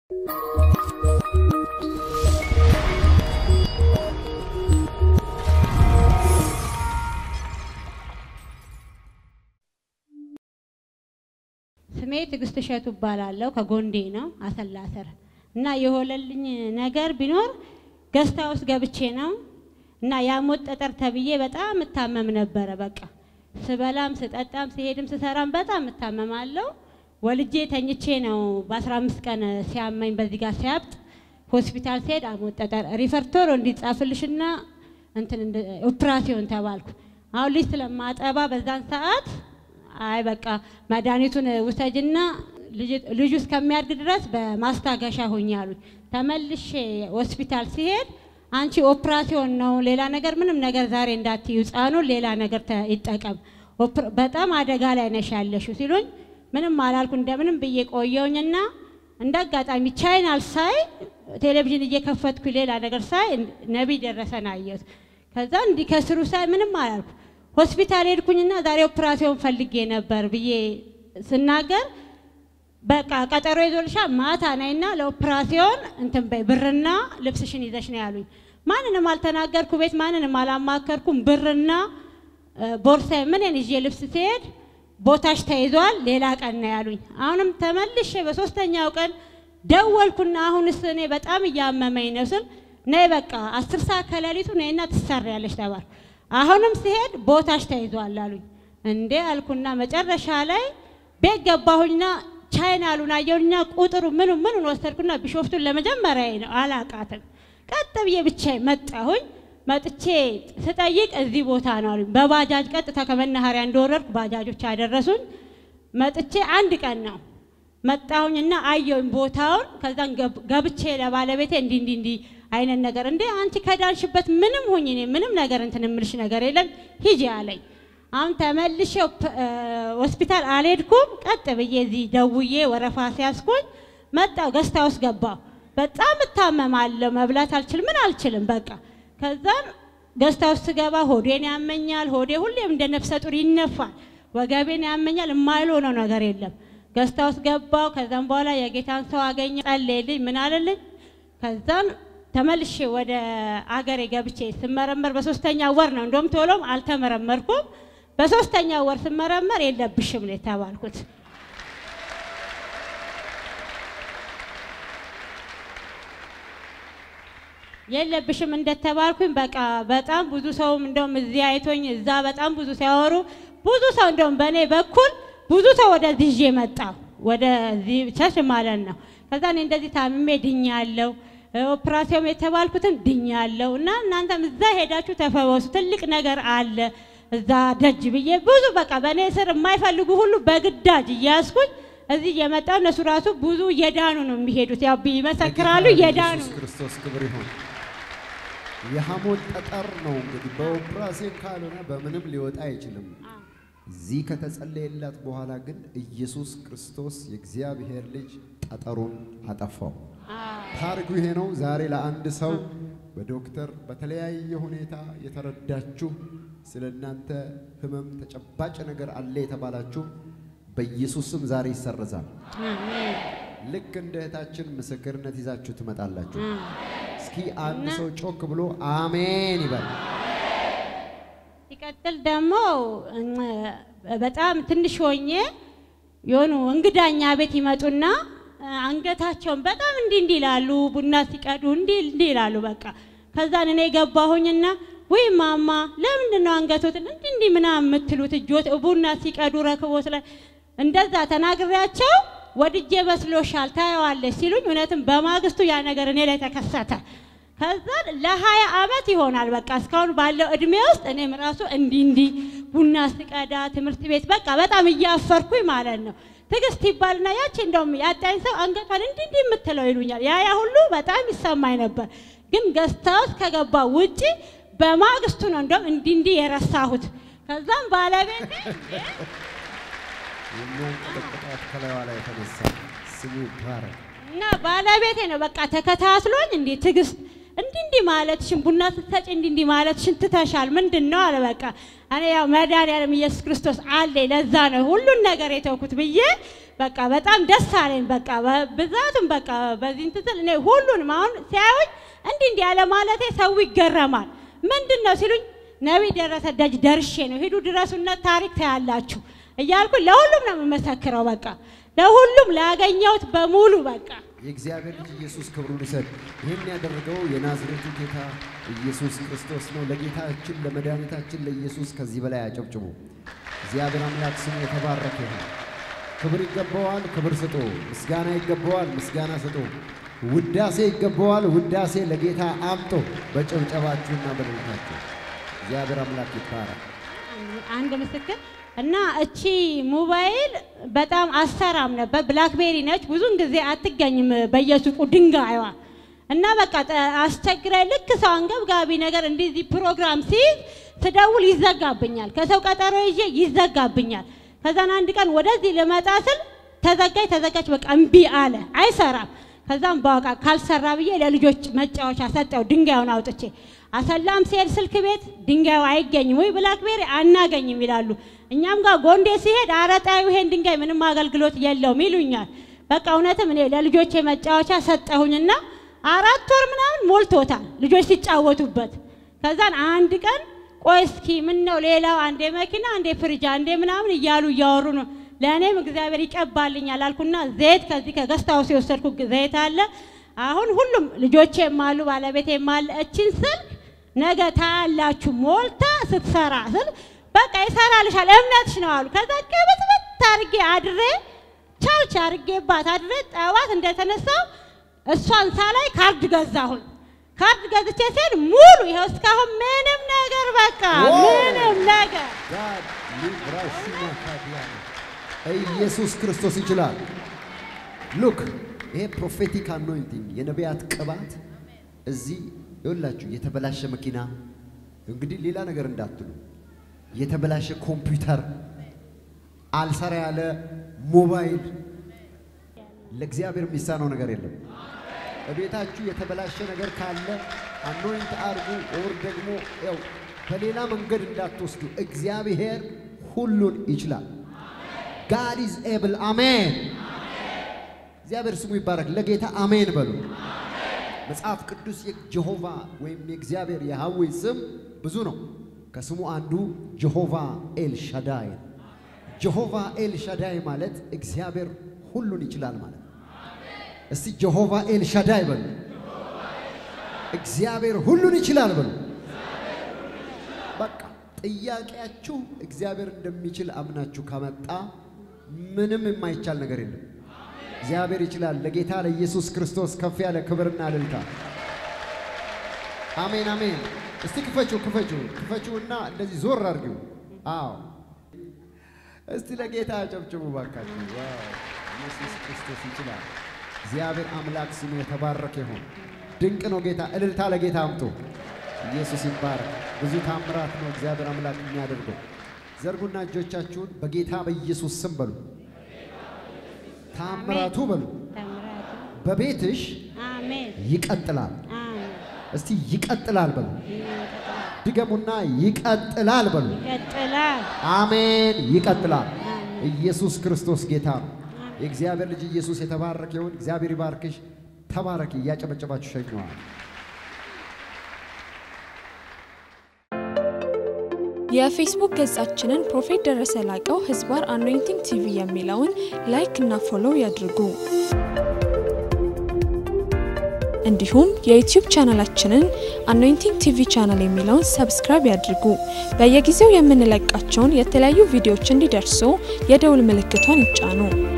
ስሜ ትዕግስት እሸቱ እባላለሁ። ከጎንዴ ነው አሰላ ስር እና የሆነልኝ ነገር ቢኖር ገስታ ውስጥ ገብቼ ነው እና የሐሞት ጠጠር ተብዬ በጣም እታመም ነበረ። በቃ ስበላም ስጠጣም ስሄድም ስሰራም በጣም እታመማለሁ። ወልጄ ተኝቼ ነው በ15 ቀን ሲያመኝ በዚህ ጋር ሲያብጥ ሆስፒታል ሲሄድ ሐሞት ጠጠር ሪፈርቶር እንዲጻፍልሽና እንትን ኦፕራሲዮን ተባልኩ። አሁን ልጅ ስለማጠባ በዛን ሰዓት አይ በቃ መድኃኒቱን ውሰጅና ልጁ እስከሚያድግ ድረስ በማስታገሻ ሁኝ አሉኝ። ተመልሼ ሆስፒታል ሲሄድ አንቺ ኦፕራሲዮን ነው ሌላ ነገር ምንም ነገር ዛሬ እንዳትዩ፣ ህፃኑን ሌላ ነገር ይጠቀም፣ በጣም አደጋ ላይ ነሽ ያለሽው ሲሉኝ ምንም አላልኩ። እንደምንም ብዬ ቆየውኝና እንደ አጋጣሚ ቻይናል ሳይ ቴሌቪዥን እየከፈትኩ ሌላ ነገር ሳይ ነቢይ ደረሰን አየሁት። ከዛ እንዲህ ከስሩ ሳይ ምንም አላልኩ። ሆስፒታል ሄድኩኝና ዛሬ ኦፕራሲዮን ፈልጌ ነበር ብዬ ስናገር በቃ ቀጠሮ ይዞልሻል ማታ ነይና ለኦፕራሲዮን እንትን በይ ብርና ልብስሽን ይዘሽ ነው ያሉኝ። ማንንም አልተናገርኩ፣ ቤት ማንንም አላማከርኩም። ብርና ቦርሳዬ ምንን ይዤ ልብስ ሲሄድ ቦታሽ ተይዟል፣ ሌላ ቀን ነው ያሉኝ። አሁንም ተመልሼ በሶስተኛው ቀን ደወልኩና አሁንስ እኔ በጣም እያመመኝ ነው ስል ነይ በቃ አስር ሰዓት ከሌሊቱ ነይና ትሰሪያለሽ ተባልኩ። አሁንም ሲሄድ ቦታሽ ተይዟል አሉኝ። እንዴ አልኩና መጨረሻ ላይ ቤት ገባሁኝና ቻይናሉን አየሁኝና ቁጥሩ ምኑ ምኑን ወሰድኩና ቢሾፍቱን ለመጀመሪያ ነው አላቃትም። ቀጥ ብዬ ብቻዬን መጣሁኝ። መጥቼ ስጠይቅ እዚህ ቦታ ነው አሉኝ። በባጃጅ ቀጥታ ከመናኸሪያ እንደወረድኩ ባጃጆች አደረሱኝ። መጥቼ አንድ ቀን ነው መጣሁኝና አየሁኝ ቦታውን። ከዛን ገብቼ ለባለቤቴ እንዲህ እንዲህ እንዲህ አይነት ነገር እንዴ አንቺ ከዳንሽበት ምንም ሁኝ እኔ ምንም ነገር እንትን እምልሽ ነገር የለም ሂጂ አለኝ። አሁን ተመልሼ ሆስፒታል አልሄድኩም። ቀጥ ብዬ እዚህ ደውዬ ወረፋ ሲያስኩኝ መጣሁ። ገስታ ውስጥ ገባሁ። በጣም እታመማለሁ። መብላት አልችልም፣ ምን አልችልም። በቃ ከዛም ገስታ ውስጥ ስገባ ሆዴን ያመኛል። ሆዴ ሁሌም እንደ ነፍሰ ጡር ይነፋል። ወገቤን ያመኛል። የማይሆነው ነገር የለም። ገስታ ውስጥ ገባሁ። ከዛም በኋላ የጌታን ሰው አገኘ፣ ጸለየልኝ፣ ምን አለልኝ። ከዛም ተመልሼ ወደ አገሬ ገብቼ ስመረመር በሶስተኛ ወር ነው። እንደውም ቶሎም አልተመረመርኩም። በሶስተኛ ወር ስመረመር የለብሽም ነው የተባልኩት። የለብሽም እንደተባልኩኝ በቃ በጣም ብዙ ሰውም እንደውም እዚህ አይቶኝ እዛ በጣም ብዙ ሲያወሩ ብዙ ሰው እንደውም በእኔ በኩል ብዙ ሰው ወደዚህ ይዤ መጣ ወደዚህ ቸርች ማለት ነው። ከዛ እኔ እንደዚህ ታምሜ ድኛለሁ ኦፕራሲዮን የተባልኩትን ድኛለሁ እና እናንተም እዛ ሄዳችሁ ተፈወሱ፣ ትልቅ ነገር አለ እዛ ደጅ ብዬ ብዙ በቃ በእኔ ስር የማይፈልጉ ሁሉ በግዳጅ እያያዝኩኝ እዚህ እየመጣሁ እነሱ ራሱ ብዙ እየዳኑ ነው የሚሄዱት። ያው ይመሰክራሉ፣ እየዳኑ ኢየሱስ ክርስቶስ ክብር ይሁን። የሐሞት ጠጠር ነው እንግዲህ በኦፕራሲዮን ካልሆነ በምንም ሊወጣ አይችልም። እዚህ ከተጸለየላት በኋላ ግን ኢየሱስ ክርስቶስ የእግዚአብሔር ልጅ ጠጠሩን አጠፋው። ታሪኩ ይሄ ነው። ዛሬ ለአንድ ሰው በዶክተር በተለያየ ሁኔታ የተረዳችሁ ስለ እናንተ ህመም ተጨባጭ ነገር አለ የተባላችሁ በኢየሱስ ስም ዛሬ ይሰረዛል። ልክ እንደ እህታችን ምስክርነት ይዛችሁ ትመጣላችሁ። እስኪ አንድ ሰው ጮክ ብሎ አሜን ይበል። ሲቀጥል ደግሞ በጣም ትንሽ ሆኜ የሆኑ እንግዳኛ ቤት ይመጡና አንገታቸውን በጣም እንዲህ እንዲህ ይላሉ። ቡና ሲቀዱ እንዲህ እንዲህ ይላሉ። በቃ ከዛን እኔ ገባሁኝና ወይ ማማ ለምንድን ነው አንገቶትን እንዲህ እንዲህ ምናምን የምትሉት? እጆት ቡና ሲቀዱ ረክቦት ላይ እንደዛ ተናግሬያቸው ወድጄ መስሎሻል ታየዋለች ሲሉኝ፣ እውነትም በማግስቱ ያ ነገር እኔ ላይ ተከሰተ። ከዛ ለሀያ አመት ይሆናል በቃ እስካሁን ባለው እድሜ ውስጥ እኔም ራሱ እንዲህ እንዲህ ቡና ስቀዳ ትምህርት ቤት በቃ በጣም እያፈርኩኝ ማለት ነው። ትዕግስት ይባልና ያቺ እንደውም ያጣኝ ሰው አንገቷን እንዲህ እንዲህ የምትለው ይሉኛል። ያ ያ ሁሉ በጣም ይሰማኝ ነበር። ግን ገዝታ ውስጥ ከገባ ውጪ በማግስቱ ነው እንደውም እንዲህ እንዲህ የረሳሁት። ከዛም ባለቤቴ የሚያንቀጠቅጣት ከላይዋ ላይ የተነሳ ስሙ ይባረክ። እና ባለቤቴ ነው በቃ ተከታትሎኝ እንዴ ትዕግስት እንዲህ እንዲህ ማለትሽን ቡና ስትሰጪ እንዲህ እንዲህ ማለትሽን ትተሻል። ምንድን ነው አለ። በቃ እኔ ያው መድኃኒዓለም ኢየሱስ ክርስቶስ አለኝ ለዛ ነው ሁሉን ነገር የተውኩት ብዬ በቃ በጣም ደስ አለኝ። በቃ ብዛቱም በቃ በዚህ እንትን ስል እኔ ሁሉንም አሁን ሲያዩኝ እንዲህ እንዲህ ያለ ማለቴ ሰው ይገረማል። ምንድን ነው ሲሉኝ ነቢይ ደረሰ ደጅ ደርሼ ነው ሂዱ ድረሱነት ታሪክ ታያላችሁ እያልኩ ለሁሉም ነው የምመሰክረው። በቃ ለሁሉም ላገኘሁት በሙሉ በቃ የእግዚአብሔር ልጅ ኢየሱስ ክብሩን ይሰጥ። ይህን ያደረገው የናዝሬቱ ጌታ ኢየሱስ ክርስቶስ ነው። ለጌታችን ለመድኃኒታችን ለኢየሱስ ከዚህ በላይ አጨብጭቡ። እግዚአብሔር አምላክ ስሙ የተባረከ ይሁን። ክብር ይገባዋል፣ ክብር ስጡ። ምስጋና ይገባዋል፣ ምስጋና ስጡ። ውዳሴ ይገባዋል፣ ውዳሴ ለጌታ አምጦ በጭብጨባችሁና በደልታችሁ እግዚአብሔር አምላክ ይባረክ። አንድ ምስክር እና እቺ ሞባይል በጣም አሰራም ነበር። ብላክቤሪ ነች። ብዙን ጊዜ አትገኝም በየሱቁ ድንጋይዋ እና በቃ አስቸግራይ። ልክ ሰው አንገብጋቢ ነገር እንደዚህ ፕሮግራም ሲይዝ ስደውል ይዘጋብኛል። ከሰው ቀጠሮ ይዤ ይዘጋብኛል። ከዛን አንድ ቀን ወደዚህ ልመጣ ስል ተዘጋጅ ተዘጋጅ፣ በቃ እምቢ አለ፣ አይሰራም። ከዛም በቃ ካልሰራ ብዬ ለልጆች መጫወቻ ሰጠው፣ ድንጋዩን አውጥቼ አሰላም ሲሄድ ስልክ ቤት ድንጋዩ አይገኝም ወይ ብላክቤሪ አናገኝም ይላሉ። እኛም ጋር ጎንዴ ሲሄድ አረጣዩ ይሄን ድንጋይ ምንም አገልግሎት የለውም ይሉኛል። በቃ እውነትም እኔ ለልጆቼ መጫወቻ ሰጠሁኝና አራት ወር ምናምን ሞልቶታል ልጆች ሲጫወቱበት። ከዛን አንድ ቀን ቆይ እስኪ ምን ነው ሌላው አንዴ መኪና አንዴ ፍሪጅ አንዴ ምናምን እያሉ እያወሩ ነው። ለእኔም እግዚአብሔር ይቀባልኛል አልኩና ዘይት ከዚህ ከገስታውስ የወሰድኩ ዘይት አለ። አሁን ሁሉም ልጆቼም አሉ ባለቤቴም አለ። እችን ስልክ ነገ ታያላችሁ ሞልታ ስትሰራ ስል በቃ ይሰራልሻል እምነትሽ ነው አሉ። ከዛ ቅብጥብጥ አድርጌ አድሬ ቻርች አድርጌባት አድሬ ጠዋት እንደተነሳው እሷን ሳላይ ካርድ ገዛሁኝ። ካርድ ገዝቼ ሲሄድ ሙሉ ይኸው እስካሁን ምንም ነገር በቃ ምንም ነገር ጋድ ሊብራሽና ካዲያና ኢየሱስ ክርስቶስ ይችላል። ሉክ ይሄ ፕሮፌቲክ አኖይንቲንግ የነቢያት ቅባት እዚህ ይኸውላችሁ፣ የተበላሸ መኪና እንግዲህ ሌላ ነገር እንዳትሉ፣ የተበላሸ ኮምፒውተር፣ አልሰራ ያለ ሞባይል ለእግዚአብሔር የሚሳነው ነገር የለም። እቤታችሁ የተበላሸ ነገር ካለ አኖይንት አርጉ። ኦር ደግሞ ያው በሌላ መንገድ እንዳትወስዱ። እግዚአብሔር ሁሉን ይችላል። ጋድ ኢዝ ኤብል አሜን። እግዚአብሔር ስሙ ይባረክ። ለጌታ አሜን በሉ። መጽሐፍ ቅዱስ የጀሆቫ ወይም የእግዚአብሔር የሃዌ ስም ብዙ ነው። ከስሙ አንዱ ጀሆቫ ኤል ሻዳይ ነው። ጀሆቫ ኤል ሻዳይ ማለት እግዚአብሔር ሁሉን ይችላል ማለት ነው። እስቲ ጀሆቫ ኤል ሻዳይ በሉ። እግዚአብሔር ሁሉን ይችላል በሉ። በቃ ጥያቄያችሁ እግዚአብሔር እንደሚችል አምናችሁ ከመጣ ምንም የማይቻል ነገር የለም። እግዚአብሔር ይችላል። ለጌታ ለኢየሱስ ክርስቶስ ከፍ ያለ ክብርና እልልታ። አሜን አሜን። እስቲ ክፈችው ክፈችው ክፈችውና እንደዚህ ዞር አድርጊው። አዎ እስቲ ለጌታ አጨብጭቡ ባካችሁ። ዋው ኢየሱስ ክርስቶስ ይችላል። እግዚአብሔር አምላክ ስሙ የተባረከ ይሁን። ድንቅ ነው ጌታ። እልልታ ለጌታ አምጡ። ኢየሱስ ይባረክ። ብዙ ታምራት ነው እግዚአብሔር አምላክ የሚያደርገው። ዘርጉና እጆቻችሁን በጌታ በኢየሱስ ስም በሉ። ታምራቱ በሉ ተምራቱ በቤትሽ አሜን ይቀጥላል። አሜን እስቲ ይቀጥላል በሉ። ይቀጥላል ድገሙና ይቀጥላል በሉ። ይቀጥላል አሜን። ይቀጥላል። አሜን ኢየሱስ ክርስቶስ ጌታ ነው። የእግዚአብሔር ልጅ ኢየሱስ የተባረከ ይሁን። እግዚአብሔር ይባርክሽ። ተባረኪ። እያጨበጨባችሁ ሸኘዋል። የፌስቡክ ገጻችንን ፕሮፌት ደረሰ ላቀው ህዝባር አኖይንቲንግ ቲቪ የሚለውን ላይክ እና ፎሎው ያድርጉ። እንዲሁም የዩቲዩብ ቻናላችንን አኖይንቲንግ ቲቪ ቻናል የሚለውን ሰብስክራይብ ያድርጉ። በየጊዜው የምንለቃቸውን የተለያዩ ቪዲዮዎች እንዲደርሱ የደውል ምልክቷን ይጫኑ።